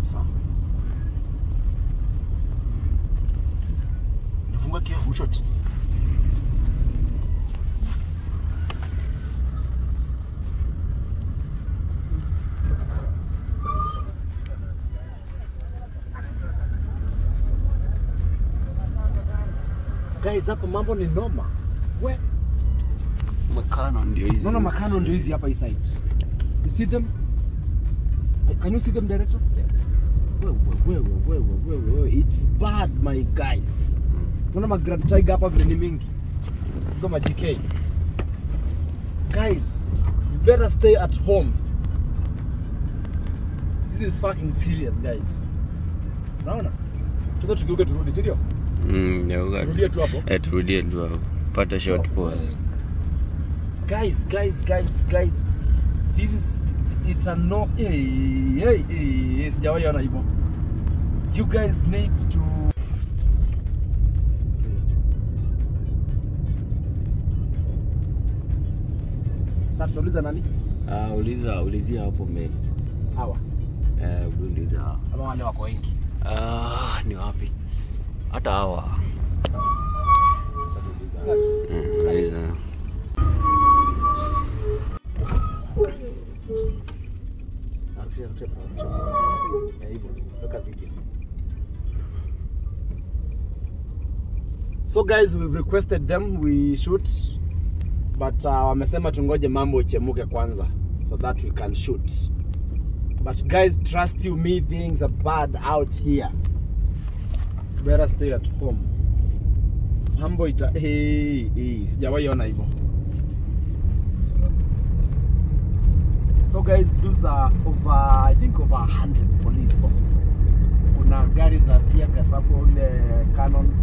sawa. Nifungue kio mshoti. Guys, hapa mambo ni noma. We, Makano ndio hizi. Unaona makano ndio hizi hapa hii side. You see them? Can you see them director? Wewe wewe wewe wewe wewe it's bad my guys. Unaona ma Grand Tiger hapa vile ni mingi. Hizo ma GK. Guys, you better stay at home. This is fucking serious guys. Unaona? Tuko tugeuke turudi, si ndio? Mm, ndio Turudie tu hapo. Eh, turudie tu hapo. Pata short pause. guys guys guys guys this is it's a no hey, hey, hey, sijawahi ona hivyo you guys need to sasa tutauliza nani Ah, uliza ulizia hapo mbele. hawa Eh, uliza. ama wale wako wengi Ah, ni wapi? Hata hawa. Eh, uliza. so guys we've requested them we shoot but uh, wamesema tungoje mambo ichemuke kwanza so that we can shoot but guys trust you me things are bad out here better stay at home mambo ita hey, hey, sijawahi ona hivyo so guys those are over i think over 100 police officers kuna gari za tiagas hapo ile canon